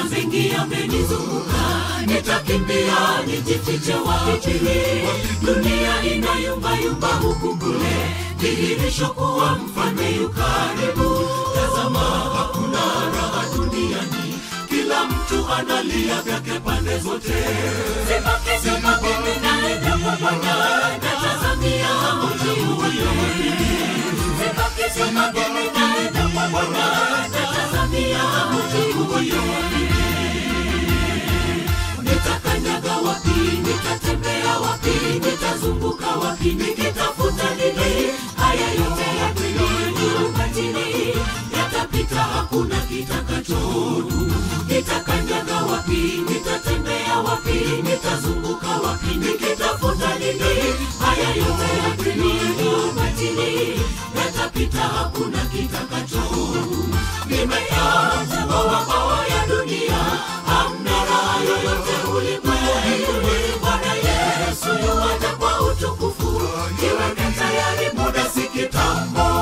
dunia mengi yamenizunguka nitakimbia nijifiche wapi dunia inayumbayumba huku kule dhihirisho kuwa mfalme yu karibu tazama hakuna raha duniani kila mtu analia vyake pande zote sibaki sibaki ninaenda kwa bwana natazamia mji huyo sibaki sibaki ninaenda kwa bwana natazamia mji huyo nitakanyaga wapi nitatembea wapi nitazunguka wapi nikitafuta nini haya yote ya dunia ukatili yatapita hakuna kitakachodumu nitakanyaga wapi nitatembea wapi nitazunguka wapi nikitafuta nini haya yote ya dunia ukatili yatapita hakuna kitakachodumu nimeacha mawabawa ya dunia hamna raha yoyote ulimwengu bwana yesu yuwaja kwa utukufu jiweke tayari muda si kitambo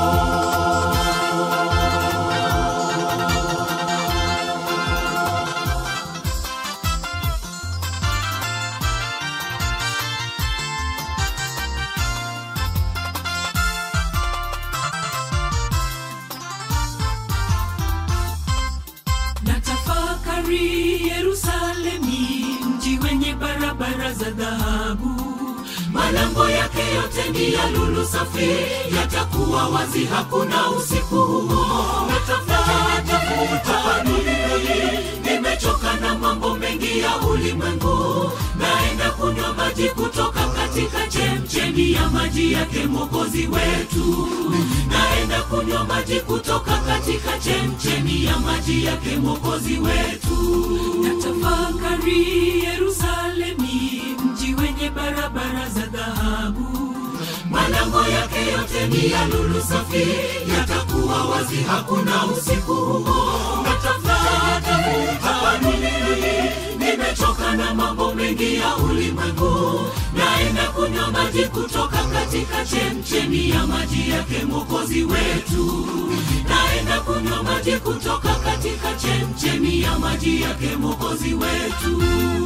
natafakari yerusalemi mji wenye barabara za dhahabu malango yake yote ni ya lulu safi yatakuwa wazi hakuna usiku huo natafuta duniani nimechoka na mambo mengi ya ulimwengu naenda kunywa maji kutoka katika chemchemi ya maji yake mwokozi wetu naenda kunywa maji kutoka katika chemchemi ya maji yake mwokozi wetu natafakari yerusalemi mji wenye barabara za dhahabu malango yake yote ni ya lulu safi yatakuwa wazi hakuna usiku huo natafuta duniani nimechoka na mambo mengi ya ulimwengu naenda kunywa maji kutoka katika chemchemi ya maji yake mwokozi wetu naenda kunywa maji kutoka katika chemchemi ya maji yake mwokozi wetu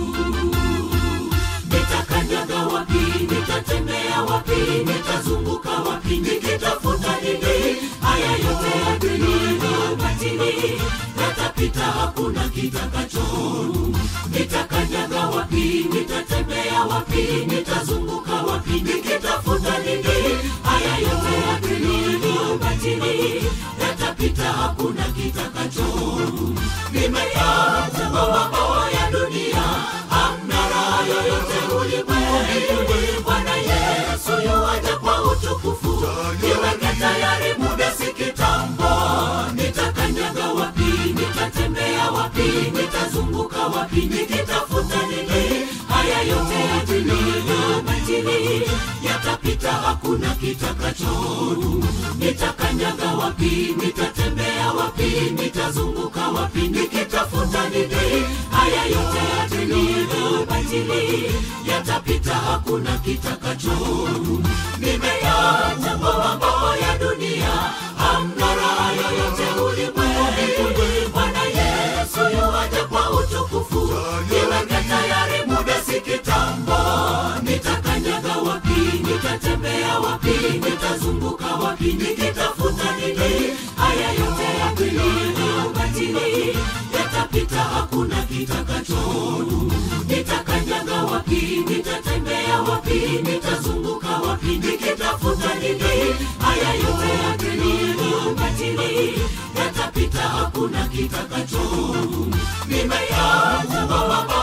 nitakanyaga wapi nitatembea wapi nitazunguka wapi nikitafuta nini haya yote ya dunia batili yatapita hakuna kitakachodumu nitakanyaga wapi nitatembea wapi nitazunguka wapi nikitafuta nini haya yote ya dunia batili yatapita hakuna kitakachodumu nimeacha mambo ya dunia hamna raha yoyote ulimwengu bwana yesu yuwaja kwa utukufu niweke tayari muda si kitambo nitakanyaga wapi nitatembea wapi nitazunguka wapi nikitafuta nini haya yote ya dunia batili yatapita hakuna kitakachodumu nitakanyaga wapi nitatembea wapi nitazunguka wapi nikitafuta nini haya yote ya dunia batili yatapita hakuna kitakachodumu nimeacha mambo ya dunia hamna raha yoyote ulimwengu bwana yesu yuwaja kwa utukufu niweke tayari muda si kitambo nitakanyaga wapi nitatembea wapi nitazunguka wapi nikitafuta nini haya yote ya dunia batili yatapita hakuna kitakachodumu nitakanyaga wapi nitatembea wapi nitazunguka wapi nikitafuta nini haya yote ya dunia batili yatapita hakuna kitakachodumu nimeacha mambo